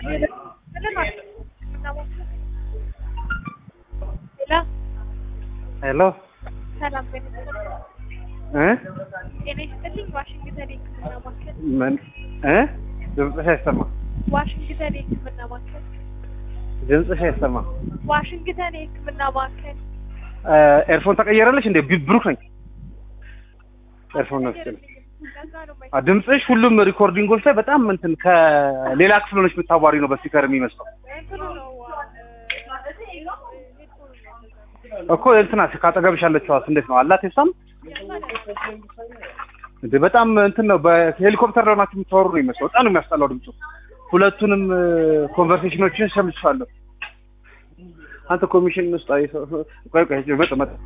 ሄሎ ሰላም ጤና ይስጥልኝ። እ ጤና ይስጥልኝ። ዋሽንግተን የሕክምና ማዕከል ምን እ ድምፅሽ አይሰማ ዋሽንግተን የሕክምና ማዕከል ድምፅሽ አይሰማ ዋሽንግተን የሕክምና ማዕከል እ ኤርፎን ተቀየረልሽ እንዴ? ቢ- ብሩክ ነኝ። ኤርፎን ነው ስል ለዛ ነው አ ድምፅሽ ሁሉም ሪኮርዲንጎች ላይ በጣም እንትን ከሌላ ክፍል ሆነሽ የምታዋሪ ነው በስፒከር የሚመስለው እንትኑ ነው እኮ እንትና ካጠገብሽ ያለችዋስ እንዴት ነው አላት? የሷም እንዴ በጣም እንትን ነው። በሄሊኮፕተር ላይ ሆናችሁ የምታወሩ ነው የሚመስለው። በጣም ነው የሚያስጠላው ድምፁ። ሁለቱንም ኮንቨርሴሽኖችን ሰምቻለሁ። አንተ ኮሚሽን ውስጥ አይ ቆይ ቆይ መጥ መጥ